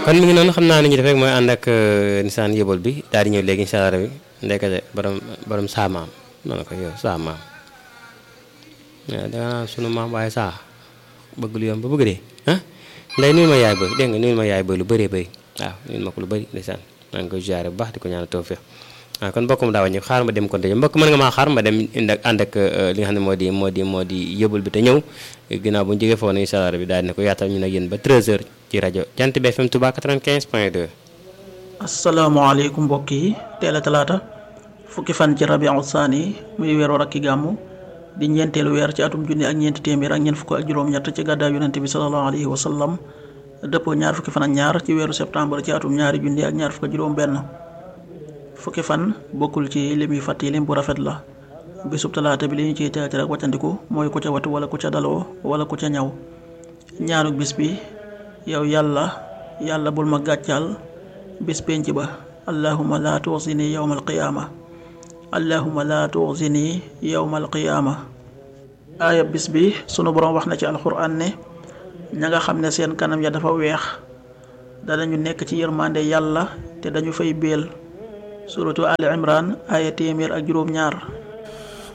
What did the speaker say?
kon mi ngi noonu xam naa ni ñu def rek mooy ànd ak nisaan yëbal bi daal di ñëw léegi incha allah rabi ndekete borom borom saa maam noonu ko yow saa maam waaw da nga naan sunu maam waaye saa bëgg lu yomb ba bëgg dee ah nday nuyu ma yaay boy dégg nga nuyu ma yaay boy lu bëree bëri waaw nuyu ma ko lu bëri ndeysaan maa ngi koy ziare bu baax di ko ñaanal tawfiq waaw kon mbokk mu daa wàññi xaar ma dem kon te mbokk mën nga maa xaar ma dem indi ak ànd ak li nga xam ne moo di moo di moo di yëbal bi te ñëw ginnaaw bu ñu jógee foofu incha allah bi daal dina ko yaatal ñu nag yéen ba 13h ci rajo Jant bi FM Touba 95 point 2. asalaamaaleykum mbokk yi teel a talaata fukki fan ci rabiu saani muy weeru rakki gàmmu di ñeenteelu weer ci atum junni ak ñeenti téeméer ak ñeent fukk ak juróom-ñett ci gàddaay yonente bi salallahu alayhi wa sallam dëppoo ñaar fukki fan ak ñaar ci weeru septembre ci atum ñaari junni ak ñaar fukk ak juróom-benn fukki fan bokkul ci lim yu fàtt yi lim bu rafet la bisub talaata bi li ñu ciy teetir ak wàccandiku mooy ku ca watu wala ku ca daloo wala ku ca ñaw ñaanuk bis bi yow yàlla yàlla bul ma gàccaal bis penc ba allahuma laa tuxzini yowma alqiyaama allahuma laa tuxzini yowma alqiyaama aaya bis bi sunu boroom wax na ci alxuraan ne ña nga xam ne seen kanam ya dafa weex danañu nekk ci yërmande yàlla te dañu fay béel suratu ali imran aaya téeméer ak juróom ñaar